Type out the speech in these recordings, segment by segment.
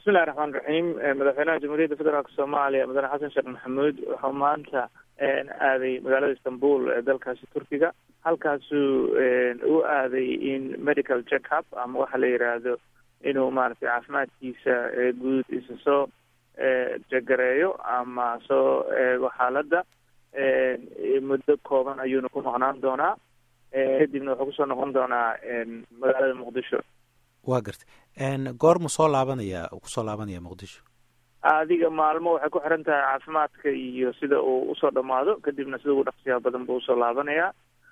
bismillahi raxmaan raxiim madaxweynaha jamhuuriyadda federaalk soomaaliya mudane xasan sheekh maxamuud wuxuu maanta aaday magaalada istanbul ee dalkaasi turkiga halkaasuu u aaday in medical check up ama waxa la yidhaahdo inuu maaragtay caafimaadkiisa guud isa soo jagareeyo ama soo eego xaaladda muddo kooban ayuuna ku maqnaan doonaa kadibna wuxuu kusoo noqon doonaa magaalada muqdisho waa garta goormu soo laabanaya kusoo laabanaya muqdisho adiga maalmo waxay ku xiran tahay caafimaadka iyo sida uu usoo dhamaado kadibna sida ugu dhaqsiyaha badan buu usoo laabanayaa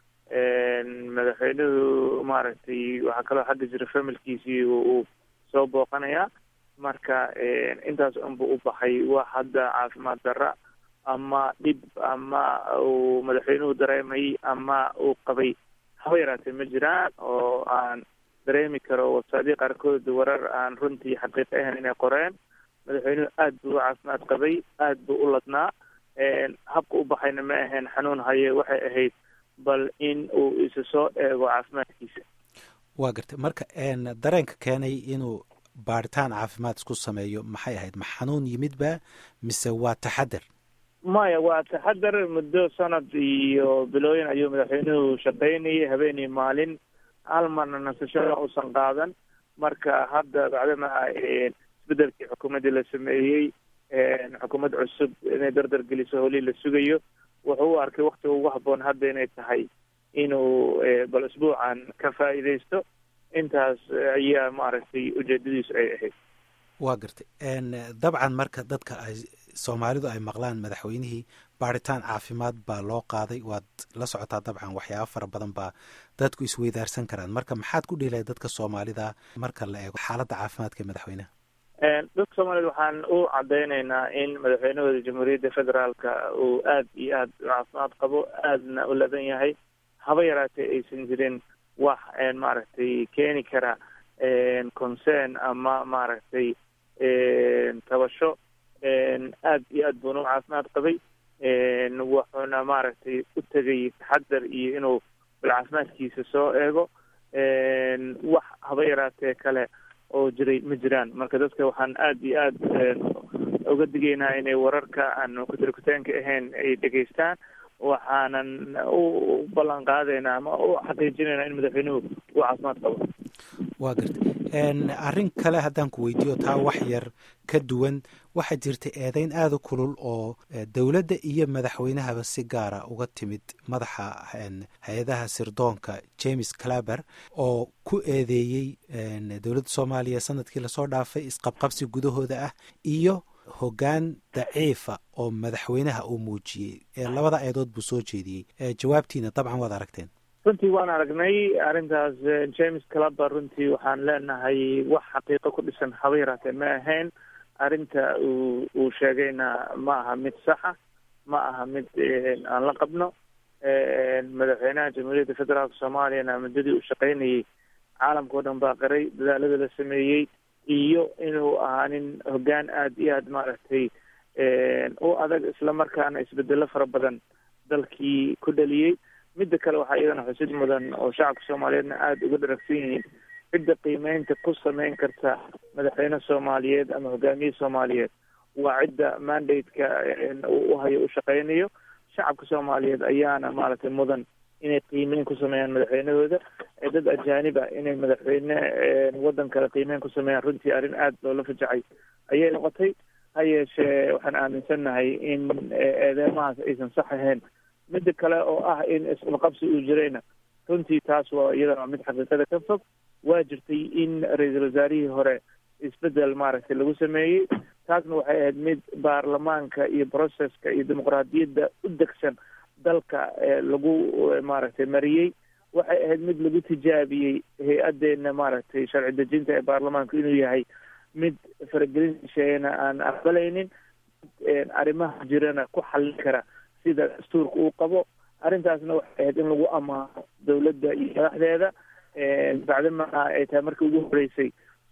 madaxweynuhu maaragtay waxaa kaloo xagga jira familkiisii uu soo booqanayaa marka intaas unba u baxay wax hadda caafimaad darra ama dhib ama uu madaxweynuhu dareemayay ama uu qabay haba yaraatee ma jiraan oo aan dareemi karo websaadii qaarkood warar aan runtii xaqiiq ahayn inay qoreen madaxweynuhu aad buu u caafimaad qabay aad buu u ladnaa habka u baxayna ma ahayn xanuun haye waxay ahayd bal in uu isa soo eego caafimaadkiisa waa gartay marka dareenka keenay inuu baaritaan caafimaad isku sameeyo maxay ahayd ma xanuun yimidba mise waa taxadar maya waa taxadar muddo sanad iyo bilooyin ayuu madaxweynuhu shaqaynayay habeenii maalin hal marna nasashada uusan qaadan marka hadda bacdama isbedelkii xukuumaddii la sameeyey xukuumad cusub inay dardar geliso holii la sugayo wuxuu u arkay waktiga ugu habboon hadda inay tahay inuu bal isbuucan ka faa'iidaysto intaas ayaa maaragtay ujeedadiisu ay ahayd waa gartay dabcan marka dadka ay soomaalidu ay maqlaan madaxweynihii baaritaan caafimaad baa loo qaaday waad la socotaa dabcan waxyaaba fara badan baa dadku isweydaarsan karaan marka maxaad ku dhihilahay dadka soomaalida marka la eego xaaladda caafimaadka ee madaxweynaha dadka soomaaliyed waxaan u cadeynaynaa in madaxweynahooda jamhuuriyadda federaalka uu aad iyo aad u caafimaad qabo aadna u ladan yahay haba yaraatee aysan jirin wax maaragtay keeni kara concern ama maaragtay tabasho aad iyo aad buuna u caafimaad qabay wuxuuna maaragtay u tegay taxadar iyo inuu bal caafimaadkiisa soo eego wax haba yaraatee kale oo jiray ma jiraan marka dadka waxaan aad iyo aad uga digaynaa inay wararka aan kutirkutaanka ahayn ay dhegaystaan waxaanan u ballan qaadaynaa ama u xaqiijinaynaa in madaxweynuhu uu caafimaad qabo waa garta arrin kale haddaan ku weydiiyo taa wax yar ka duwan waxaa jirta eedeyn aada u kulul oo dowladda iyo madaxweynahaba si gaara uga timid madaxa hay-adaha sirdoonka james claber oo ku eedeeyey dowladda soomaaliya sanadkii lasoo dhaafay isqabqabsi gudahooda ah iyo hoggaan daciifa oo madaxweynaha uu muujiyey labada eedood buu soo jeediyey jawaabtiina dabcan waad aragteen runtii waan aragnay arrintaas james claber runtii waxaan leenahay wax xaqiiqo ku dhisan haba yaraatee ma ahayn arrinta uu uu sheegayna ma aha mid saxa ma aha mid aan la qabno madaxweynaha jamhuuriyadda federaalka soomaaliyana muddadii uu shaqaynayay caalamka o dhan baa qiray dadaalada la sameeyey iyo inuu ahaa nin hoggaan aad iyo aad maaragtay u adag islamarkaana isbedelo fara badan dalkii ku dhaliyey midda kale waxaa iyadana xusid mudan oo shacabka soomaaliyeedna aada uga dharagsan yihiin cidda qiimeynta ku sameyn karta madaxweyne soomaaliyeed ama hogaamiye soomaaliyeed waa cidda mandate-ka u hayo u shaqeynayo shacabka soomaaliyeed ayaana maaragtay mudan inay qiimeyn ku sameeyaan madaxweynahooda dad ajaanib ah inay madaxweyne waddan kale qiimeyn ku sameeyaan runtii arrin aada loola fajacay ayay noqotay ha yeeshee waxaan aaminsannahay in eedeemahaas aysan sax ahayn midda kale oo ah in isqabqabsi uu jirayna runtii taas waa iyadana mid xaqiiqada ka fog waa jirtay in ra-iisul wasaarihii hore isbedel maaragtay lagu sameeyey taasna waxay ahayd mid baarlamaanka iyo processka iyo dimuqraadiyadda u degsan dalka lagu maaragtay mariyey waxay ahayd mid lagu tijaabiyey hay-adeena maaragtay sharci dejinta ee baarlamaanku inuu yahay mid faragelin sheegana aan aqbalaynin arrimaha jirana ku xallin kara sida dastuurka uu qabo arrintaasna waxay ahayd in lagu amaano dawladda iyo madaxdeeda bacdama ay tahay markii ugu horeysay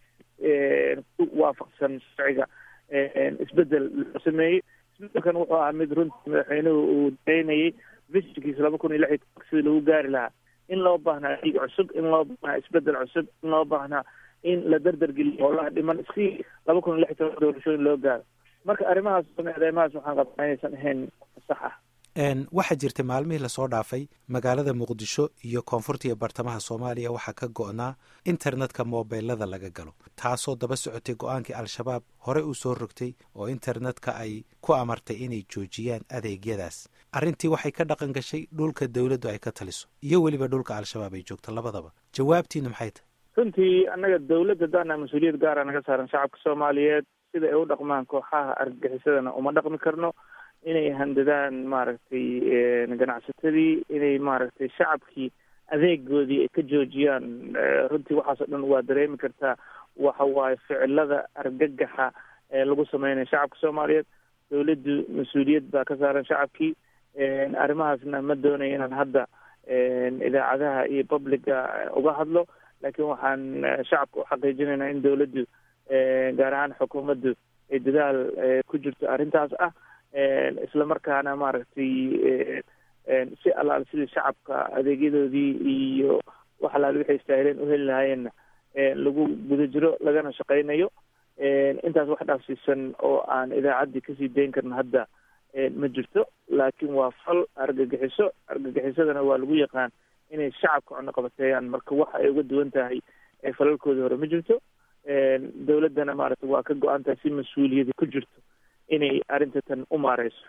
waafaqsan sharciga isbedel loo sameeyey isbedelkan wuxuu ahaa mid runtii madaxweynuhu uu daynayay vishinkiisa laba kun iyo lix iyo tobanka sidii lagu gaari lahaa in loo baahnaa dhiig cusub in loo baahnaa isbedel cusub in loo baahnaa in la dardargeliyo howlaha dhiman si laba kun iyo lix toban doorashooyin loo gaaro marka arrimahaas eedeymahaas waxaan qabnaa inaysan ahayn sax ah waxaa jirtay maalmihii lasoo dhaafay magaalada muqdisho iyo koonfurta iyo bartamaha soomaaliya waxaa ka go-naa internetka mobilada laga galo taasoo daba socotay go-aankii al-shabaab horey uu soo rogtay oo internetka ay ku amartay inay joojiyaan adeegyadaas arrintii waxay ka dhaqan gashay dhulka dowladdu ay ka taliso iyo weliba dhulka al-shabaab ay joogto labadaba jawaabtiina maxay tahay runtii annaga dawladda daana mas-uuliyad gaara naga saaran shacabka soomaaliyeed sida ay u dhaqmaan kooxaha argagixisadana uma dhaqmi karno inay handadaan maaragtay ganacsatadii inay maaragtay shacabkii adeegoodii ay ka joojiyaan runtii waxaas oo dhan waa dareemi kartaa waxa waaye ficilada argagaxa ee lagu sameynayo shacabka soomaaliyeed dawladdu mas-uuliyad baa ka saaran shacabkii arrimahaasna ma doonayo inaan hadda idaacadaha iyo publica uga hadlo laakiin waxaan shacabka u xaqiijinaynaa in dawladdu gaar ahaan xukuumaddu ay dadaal ku jirto arrintaas ah isla markaana maaragtay si allaal sidii shacabka adeegyadoodii iyo wax allaal waxay istaahileen uheli lahaayeenna lagu guda jiro lagana shaqaynayo intaas wax dhaafsiisan oo aan idaacaddii kasii dayn karno hadda ma jirto laakiin waa fal argagixiso argagixisadana waa lagu yaqaan inay shacabka cunno qabateeyaan marka waxa ay uga duwan tahay falalkoodii hore ma jirto dawladdana maaragtay waa ka go-an tahay si mas-uuliyadi ku jirto inay arrinta tan u maareyso